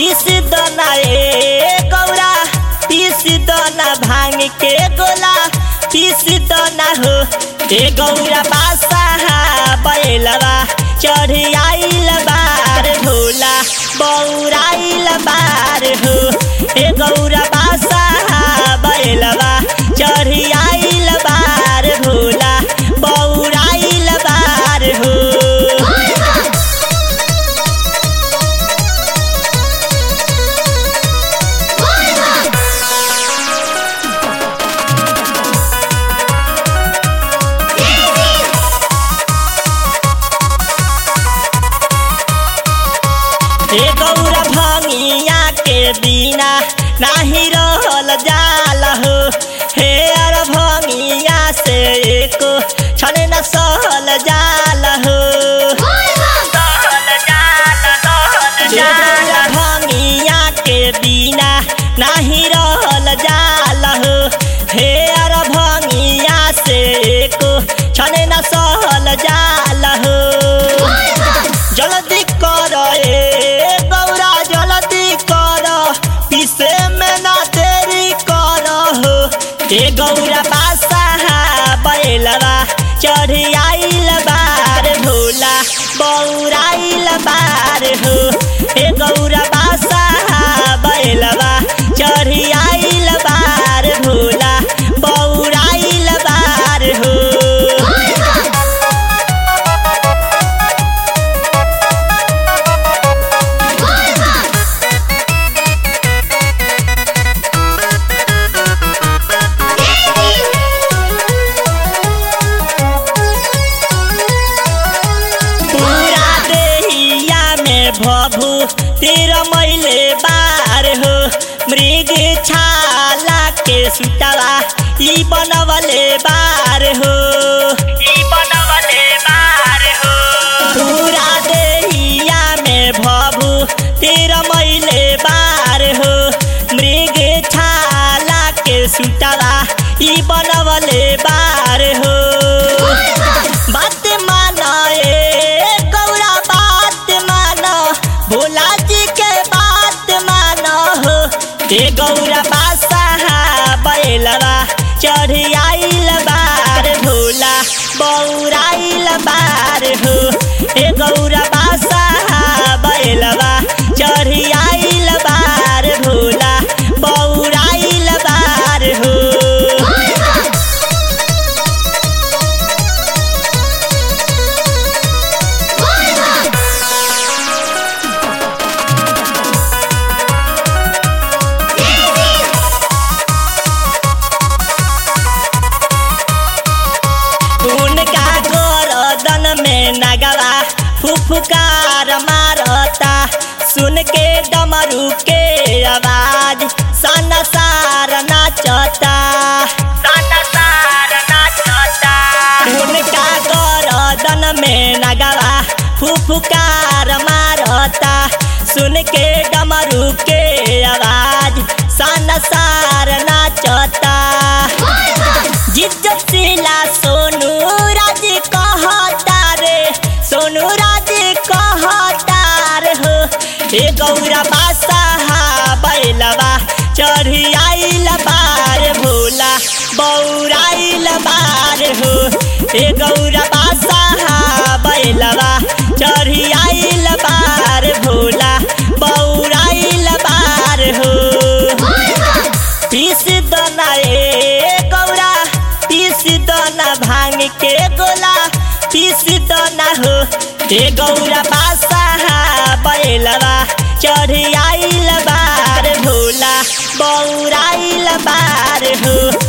पीस दना ए गौरा पीस दना भांग के गोला पीस दना हो ए गौरा बासा बैलवा चढ़ आइल बार भोला बौराइल बार हो ए गौरा बासा बैलवा चढ़ आइल बार भोला बौराइल बार हो हे गौरा भंगिया के बिना नाही रहल जाल हो हे अर भंगिया से एको छने न सहल जाल हो हे गौरा भंगिया के बिना नाही रहल जाल हो हे अर भंगिया से एको छने न सहल जाल हो जल्दी कर ए गौरा जल्दी कर पीसे में ना देरी कर हो ए गौरा बासा बैलवा चढ़ आइल बार भोला बौराइल बार हो ए गौरा बासा बैलवा चढ़ आइल बार भोला बौराइल बार हो पूरा देहिया में भभू तिर मैले बार हो मृग छाला के सुतवा ई बनवले बार हो ई बनवले बार हो पूरा देहिया में भभू तिर मैले बार हो मृग छाला के सुतवा ई बनवले बार हो बात माना ए गौरा बात माना भोला जी के बात माना हो ए गौरा बासा बैलवा चढ़ आइल बार भोला बौराइल बार हो ए गौरा बासा बैलवा चढ़ आइल बार भोला बौराइल बार हो उनका गोरदन में नगवा फुफकार मारता सुन के डमरू के आवाज सन सार नाचता उनका गोरदन में नगवा फुफकार मारता सुन के डमरू के आवाज सन सार नाचता जिज्जतीला सोनू राज कहता रे सोनू राज कहता रे हो हे गौरा बासा बैलवा चढ़ आइल बार भोला बौराइल बार हो हे गौरा बासा बैलवा चढ़ आइल बार भोला बौराइल बार हो पीस दना ए गौरा पीस दना भांग के गोला पीस दना हो ए गौरा बासा बैलवा चढ़ आइल बार भोला बौराइल बार हो